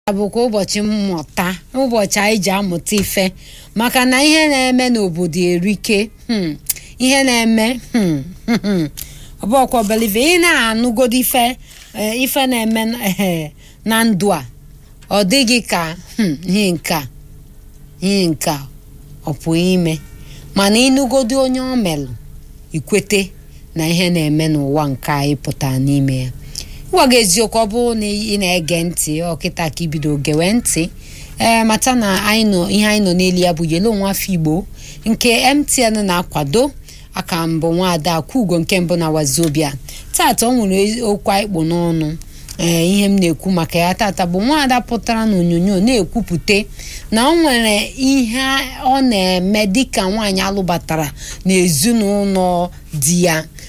bụkwa ụbọchị mmụta ụbọchị anyị ji amụta ife maka na ihe na-eme n'obodo erike hmm, ihe na-eme hmm, hmm, ọ bụ ọkwa believe ị na-anụgodo ife eh, ife na-eme eh, na ndụ a ọ dịghị ka hmm, ihe nka ihe nka ọ pụghị ime mana ịnụgodo onye ọ melụ ikwete na ihe na-eme n'ụwa nke anyị pụtara n'ime ya gwa gị eziokwu ọ bụrụ na ị na-ege ntị ọkịta ka ibido gewe ntị ee mata na anyị nọ ihe anyị nọ n'elu ya bụ yelo nwa afọ igbo nke mtn na-akwado aka mbụ nwaada akwugo nke mbụ na wazobia tata ọ nwere okwu anyị kpụ n'ọnụ ee ihe m na-ekwu maka ya tata bụ nwaada pụtara n'onyonyo na-ekwupụta na ọ nwere ihe ọ na-eme dịka nwaanyị alụbatara n'ezinụlọ di ya